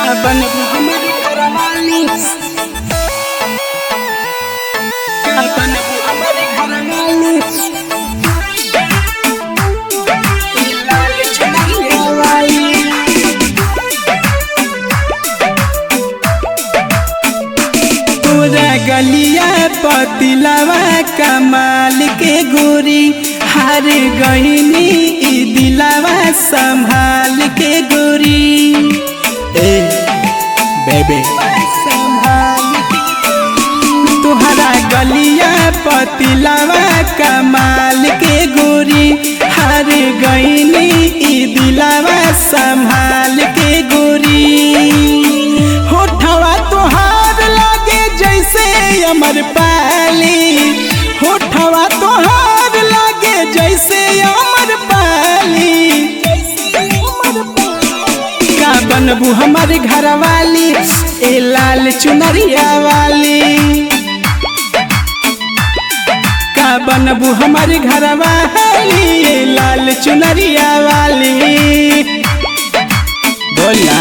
बनबू हमारी घरवाली क्या बनबू हमारी घरवाली लाल चुनरी वाली पूरा गलिया पतिलवा कमाल के गोरी हार गईनी ई दिलवा संभाल के गोरी ए बेबे तुहरा गलिया पतिलवा कमाल के गोरी हार गईनी ई दिलवा संभाल के गोरी होठवा तोहार लागे जैसे अमर पाली होठवा तोहार लागे जैसे अमर पाली का बनबू हमारे घर वाली ए लाल चुनरिया वाली का बनबू हमारे घर वाली ए लाल चुनरिया वाली बोला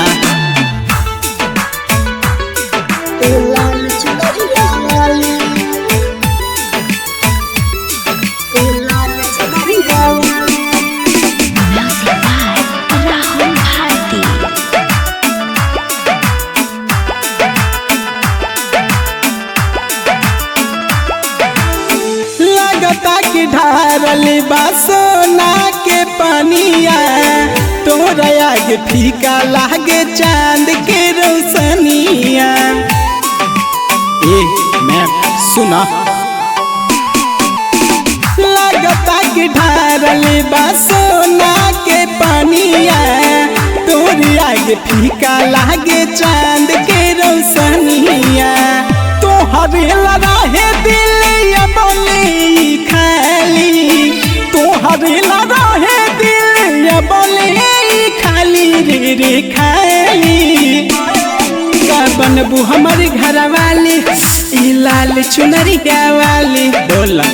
लाल चुनरिया वाली लाल चुनरिया वाली Music by Rahul Bharti. लगता कि ढारल बा सोना के पनिया तोरा आगे फीका लागे चांद के रोशनिया ए मैं सुना लगता कि ढारल बा सोना के पनिया तोरी आगे फीका लागे चांद के रोशनिया तोहरे लड़ाहे दिल या बोली खाली तोहरे लड़ाहे दिल या बोली खाली रे रे खाली का बनबू हमारे घर वाली ई लाल चुनरिया वाली बोला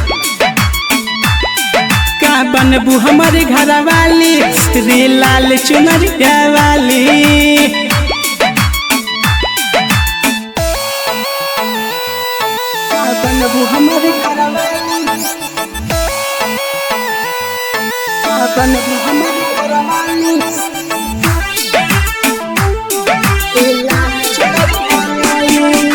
का बनबू हमारे घर वाली रे लाल चुनरिया वाली का बनबू हमारे घर वाली का बनबू हमारे घर वाली लाल चुनरिया वाली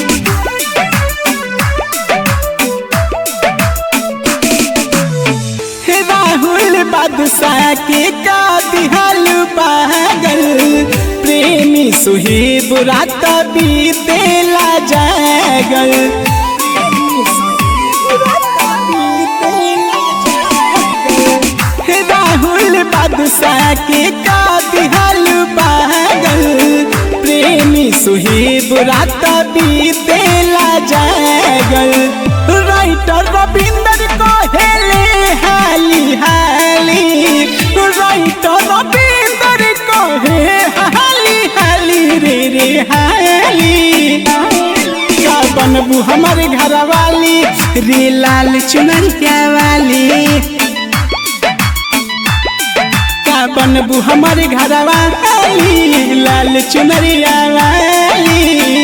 हे राहुल बादशाह के का दिहाल पागल प्रेमी सुहेब रात बीतेला जागल हे राहुल बादशाह के का दिहाल पागल प्रेमी सुहेब रात बीतेला जागल राइटर रविंदर कहेले हाली हाली राइटर रविंदर कहे हाली हाली रे रे हाली का बनबू हमारे घर वाली रे लाल चुनरिया वाली का बनबू हमारे घर वाली लाल चुनरिया वाली